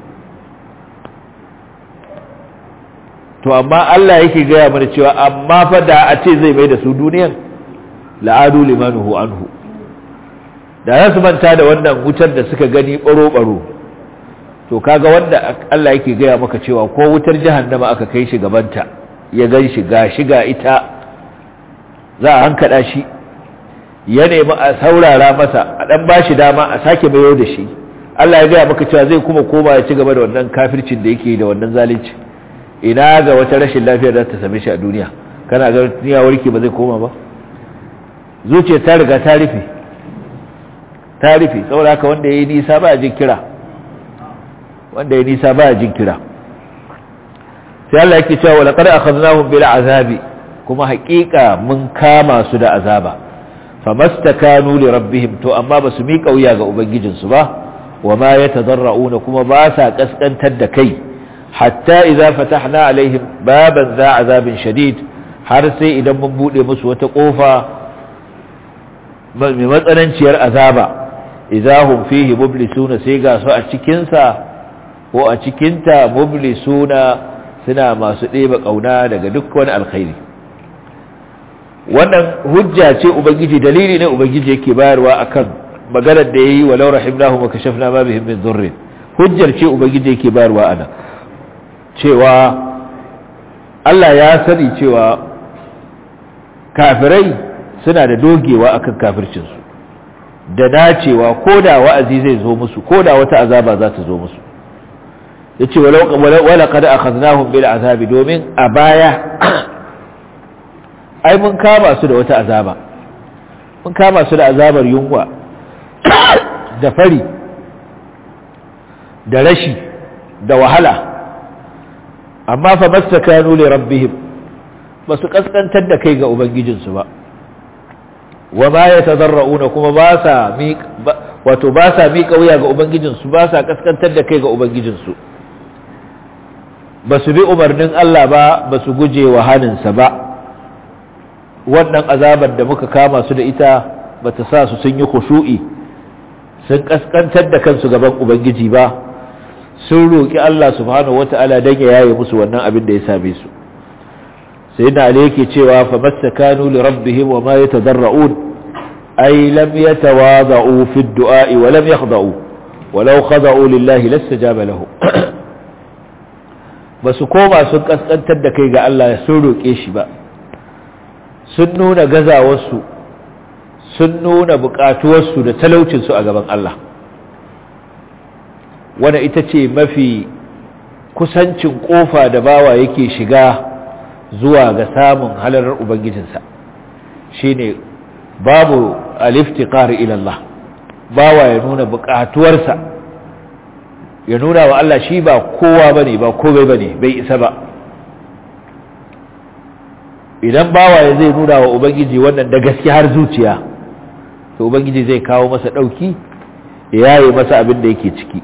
to amma Allah yake gaya mana cewa amma fa da a ce zai mai da su duniyan la'adu limanuhu anhu da za su manta da wannan wutar da suka gani baro-baro to kaga wanda Allah yake gaya maka cewa ko wutar jahannama aka kai shi gabanta ya gan shi ga shiga ita za a hankada shi ya nemi a saurara masa a dan bashi dama a sake mayo da shi Allah ya gaya maka cewa zai kuma koma ya ci gaba da wannan kafircin da yake da wannan zalunci ina ga wata rashin lafiyar da ta same shi a duniya kana ga duniya warke ba zai koma ba zuciya ta riga ta rufe ta rufe saboda haka wanda ya yi nisa ba a jin kira wanda ya nisa ba a jin kira sai Allah yake cewa wala qad akhadnahum bil azabi kuma haƙiƙa mun kama su da azaba famastakanu li rabbihim to amma ba su miƙa wuya ga ubangijinsu ba wa ma yatadarrauna kuma ba sa kaskantar da kai hatta idza fatahna alaihim baban za azabin shadid har sai idan mun bude musu wata kofa mai matsananciyar azaba idahum fihi mublisuna sai ga su a cikin sa ko a cikin ta mublisuna suna masu ɗeba kauna daga duk wani alkhairi wannan hujja ce ubangiji dalili ne ubangiji yake bayarwa akan maganar da yayi walau rahimnahum wa kashafna ma bihim min dhurr hujjar ce ubangiji yake bayarwa ana cewa Allah ya sani cewa kafirai suna da dogewa akan kafircinsu da dacewa ko da wa'azi zai zo musu ko da wata azaba za ta zo musu ya ce wala kada a kaznahun bil azabi domin a baya ai mun kama su da wata azaba mun kama su da azabar yunwa da fari da rashi da wahala amma fa mastakanu li rabbihim ba su kaskantar da kai ga ubangijinsu ba wa ma yatadarrauna kuma ba sa wato ba sa miƙa wuya ga ubangijinsu ba sa kaskantar da kai ga ubangijinsu ba su bi umarnin Allah ba ba su guje wa haninsa ba wannan azabar da muka kama su da ita ba ta sa su sun yi khushu'i sun kaskantar da kansu gaban ubangiji ba sun roƙi Allah subhanahu wata'ala don ya yaye musu wannan abin da ya same su sai na ali yake cewa fa mastakanu li rabbihim wa ma yatadarra'un ay lam yatawada'u fi ad-du'a wa lam yakhda'u walau khada'u lillahi lastajaba lahu basu koma sun kaskantar da kai ga Allah sun roƙe shi ba sun nuna gazawarsu sun nuna buƙatuwarsu da talaucinsu a gaban Allah wanda ita ce mafi kusancin ƙofa da bawa yake shiga zuwa ga samun halarar ubangijinsa shine babu aliftiqar ila Allah bawa ya nuna buƙatuwarsa ya nuna wa Allah shi ba kowa bane ba komai bane bai isa ba idan bawa ya zai nuna wa ubangiji wannan da gaske har zuciya to ubangiji zai kawo masa dauki ya yaye masa abin da yake ciki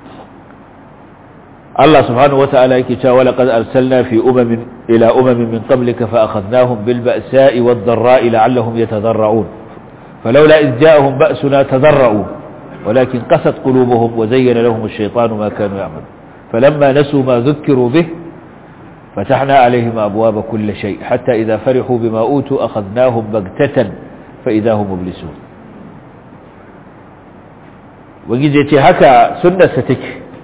Allah subhanahu wata'ala yake cewa wala qad arsalna fi umamin ila umamin min qablika fa akhadnahum bil ba'sa'i wad dharra'i la'allahum yatadarra'un falawla idh ja'ahum ba'suna tadarra'u walakin qasat qulubuhum wa zayyana lahum ash-shaytanu ma kanu ya'malun falamma nasu ma dhukkiru bih فتحنا عليهم أبواب كل شيء حتى إذا فرحوا بما أوتوا أخذناهم بغتة فإذا هم مبلسون وجيزيتي هكا سنة ستك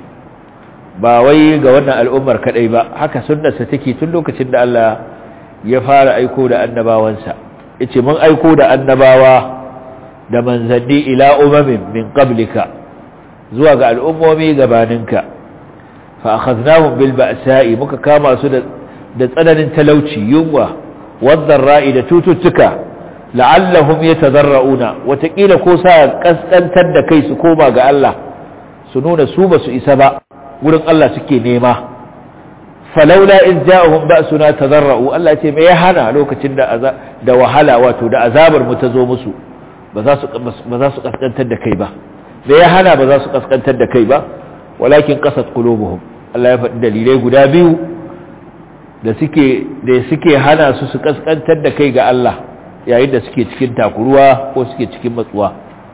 باوي قولنا الأمر كالأيباء هكا سنة ستكي تلوك تند ألا يفعل أيكود أنبا وانسا إتي من أيكود أنباوا da manzanni ila umamin min qablika zuwa ga al'ummomi gabaninka fa akhadnahum bil ba'sa'i muka kama su da da tsananin talauci yunwa wadar ra'i da tututtuka la'allahum yatadarrauna watakila ko sa kaskantar da kai su koma ga Allah su nuna su ba su isa ba wurin Allah suke nema falaula in ja'ahum ba'suna tadarra'u Allah ce me ya hana lokacin da da wahala wato da azabar mu ta zo musu ba za su ba za su kaskantar da kai ba me ya hana ba za su kaskantar da kai ba walakin qasat qulubuhum Allah ya faɗi dalilai guda biyu da suke da suke hana su su kaskantar da kai ga Allah yayin da suke cikin takuruwa ko suke cikin matsuwa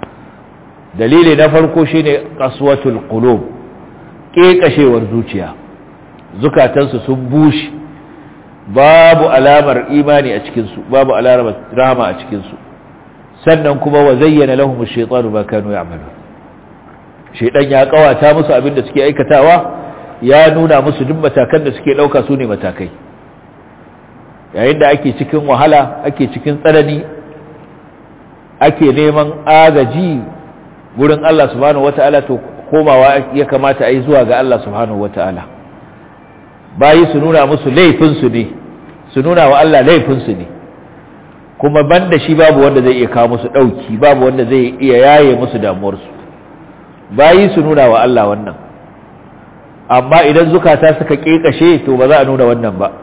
dalili na farko shine qaswatul qulub kekashewar zuciya zukatansu sun bushe babu alamar imani a cikin su babu alamar rahama a cikin su sannan kuma wa zayyana lahum ash-shaytanu ma kanu ya'malun shaytan ya kawata musu abin da suke aikatawa ya nuna musu duk matakan da suke dauka su ne matakai yayin da ake cikin wahala ake cikin tsanani ake neman agaji gurin Allah subhanahu wataala to komawa ya kamata a yi zuwa ga Allah subhanahu wataala bayi su nuna musu laifinsu ne su nuna wa Allah laifinsu ne kuma banda shi babu wanda zai iya kawo musu ɗauki babu wanda zai iya yaye musu damuwarsu bayi su nuna wa Allah wannan amma idan zukata suka ƙeƙashe to ba za a nuna wannan ba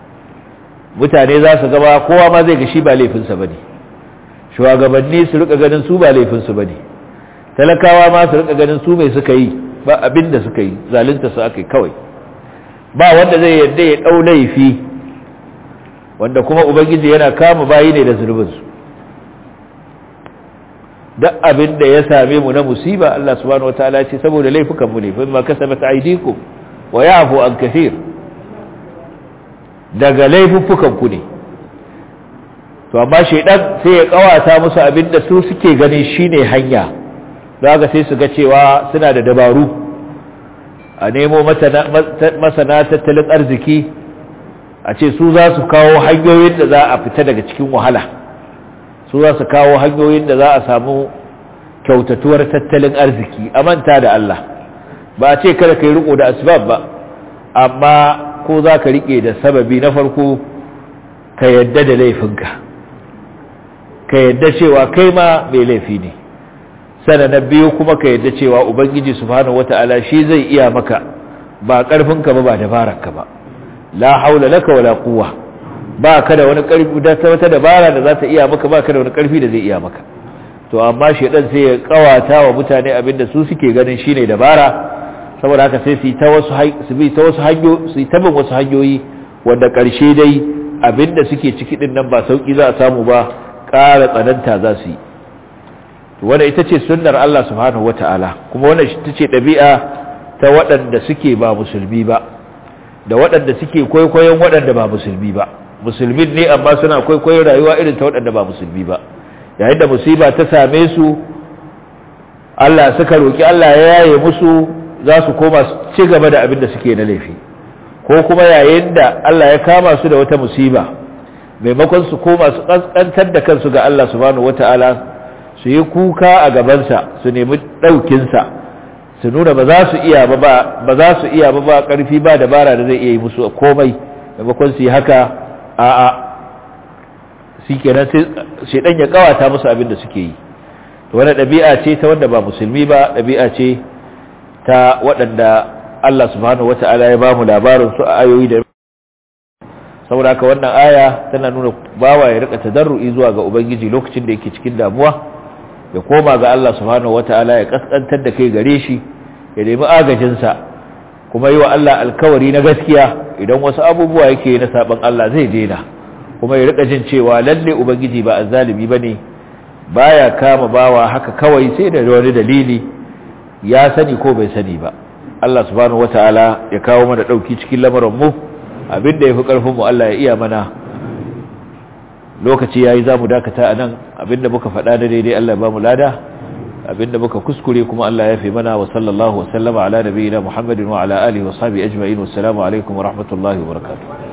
mutane za su gaba kowa ma zai ga shi ba laifinsa ba ne shugabanni su rika ganin su ba laifinsu ba ne talakawa ma su rika ganin su mai suka yi ba abin da suka yi zalunta su aka yi kawai ba wanda zai yadda ya ɗau laifi wanda kuma ubangiji yana kama bayi ne da zunubinsu duk abin da ya same mu na musiba Allah subhanahu wataala ce saboda laifukan mu ne fa ma kasabat aydikum wa ya'fu an kathir daga laifukan ku ne to amma shedan sai ya kawata musu abin da su suke ganin shine hanya daga sai su ga cewa suna da dabaru a nemo masana tattalin arziki a ce su za su kawo hanyoyin da za a fita daga cikin wahala su za su kawo hanyoyin da za a samu kyautatuwar tattalin arziki a manta da Allah ba a ce kada ka yi riko da asbab ba amma ko za ka rike da sababi na farko ka yadda da laifinka ka yadda cewa kai ma mai laifi ne sana na biyu kuma ka yadda cewa ubangiji subhanahu wata'ala shi zai iya maka ba karfinka ba ba dabararka ba la haula laka wala quwwa ba ka da wani karfi da wata dabara da za ta iya maka ba ka da wani karfi da zai iya maka to amma shedan sai ya kawata wa mutane abinda su suke ganin shine dabara saboda haka sai su ta wasu su bi ta wasu hanyo su ta bin wasu hanyoyi wanda karshe dai abinda suke ciki din nan ba sauki za a samu ba ƙara tsananta za su yi wanda ita ce sunnar Allah subhanahu wata'ala kuma wannan ita ce ɗabi'a ta waɗanda suke ba musulmi ba da waɗanda suke kwaikwayon waɗanda ba musulmi ba musulmin ne amma suna kwaikwayon rayuwa irin ta waɗanda ba musulmi ba yayin da musiba ta same su Allah suka roki Allah ya yaye musu za su koma su ci gaba da abin da suke na laifi ko kuma yayin da Allah ya kama su da wata musiba maimakon su koma su kaskantar da kansu ga Allah subhanahu wataala su yi kuka a gabansa su nemi ɗaukinsa su nuna ba za su iya ba ba za su iya ba ba ƙarfi ba dabara da zai iya yi musu komai maimakon su yi haka a a shi kenan sai shaidan ya kawata musu abin da suke yi to wani ɗabi'a ce ta wanda ba musulmi ba ɗabi'a ce ta waɗanda Allah subhanahu wata'ala ya ba mu labarin su a ayoyi da saboda haka wannan aya tana nuna bawa ya rika tadarru'i zuwa ga ubangiji lokacin da yake cikin damuwa ya koma ga Allah subhanahu wataala ya kaskantar da kai gare shi ya nemi agajinsa kuma yi wa Allah alkawari na gaskiya idan wasu abubuwa yake na saban Allah zai daina kuma ya rika jin cewa lalle ubangiji ba azzalimi bane baya kama bawa haka kawai sai da wani dalili ya sani ko bai sani ba Allah subhanahu wataala ya kawo mana dauki cikin lamarin mu abinda yafi karfin mu Allah ya iya mana lokaci yayi zamu dakata anan abinda muka faɗa da daidai Allah ya bamu lada abinda muka kuskure kuma Allah ya fi mana wa sallallahu wa sallama ala nabiyina Muhammadin wa ala alihi wa sahbihi ajma'in wassalamu alaikum wa rahmatullahi wa barakatuh